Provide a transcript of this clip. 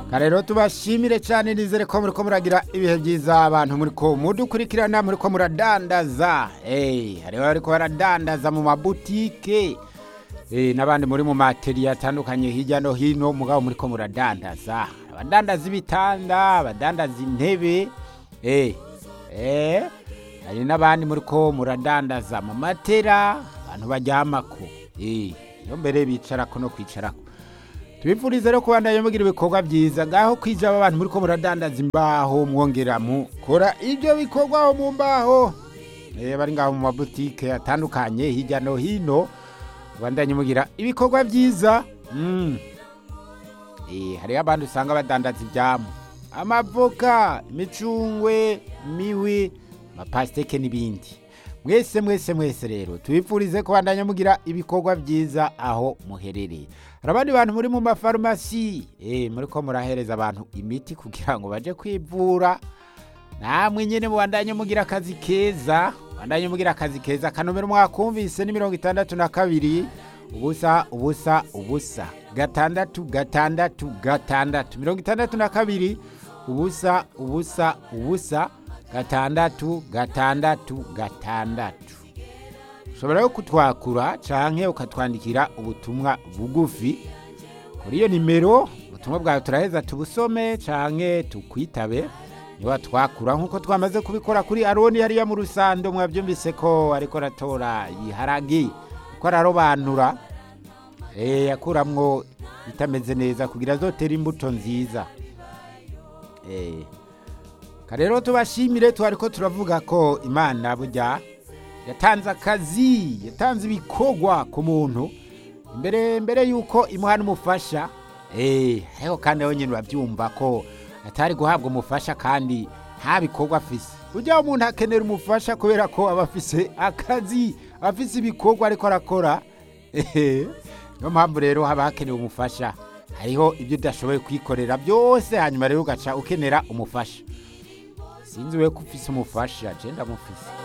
rero tubashimire cyane nizere ko muri ko muragira ibihe byiza abantu muri ko mudukurikirana muri ko muradandaza eh hariho ariko baradandaza mu mabutike eh n'abandi muri mu materi atandukanye hirya no hino mugabo muri ko muradandaza abadandaza ibitanda abadandaza intebe eh eh hari n'abandi muri ko muradandaza mu matera abantu baryamako eh iyo mbere bicarako no kwicarako tubifurize rero kubandanya mugira ibikorwa byiza ngaho kwija abantu muri ko muradandaza imbaho mwongera mukora ibyo bikorwa aho mu mbaho eh bari ngaho mu mabutike atandukanye hirya no hino bandanye mugira ibikorwa byiza mm. eh hariho abandi usanga badandaza ibyamu amavoka imicungwe miwi amapasiteke n'ibindi mwese mwese mwese rero tubifurize kubandanya mugira ibikorwa byiza aho muherereye hari abandi bantu muri mu mafarumasi eh muri ko murahereza abantu imiti kugira ngo baje kwivura namwe nyene mubandanye mugira akazi keza mubandanye mugira akazi keza kanomero mwakumvise ni mirongo itandatu na kabiri ubusa ubusa ubusa gatandatu gatandatu gatandatu mirongo itandatu na kabiri ubusa ubusa ubusa gatandatu gatandatu gatandatu ushobora yo kutwakura canke ukatwandikira ubutumwa bugufi kuri iyo nimero ubutumwa bwawe turaheza tubusome canke tukwitabe niba twakura nk'uko twamaze kubikora kuri aroni hariya mu rusando mwabyumvise ko ariko aratora iharagi ko ararobanura eh yakuramwo itameze neza kugira azotere imbuto nziza eh karero tubashimire twariko turavuga ko imana burya yatanze akazi yatanze ibikorwa ku muntu mbere mbere yuko imuha n'umufasha eh ariko kandi nawe nyine urabyumva ko atari guhabwa umufasha kandi nta bikorwa afise burya umuntu akenera umufasha kubera ko aba afise akazi afise ibikorwa ariko arakora ehe niyo mpamvu rero haba hakenewe umufasha hariho ibyo udashoboye kwikorera byose hanyuma rero ugaca ukenera umufasha sinzi we ko ufise umufasha je ndamufise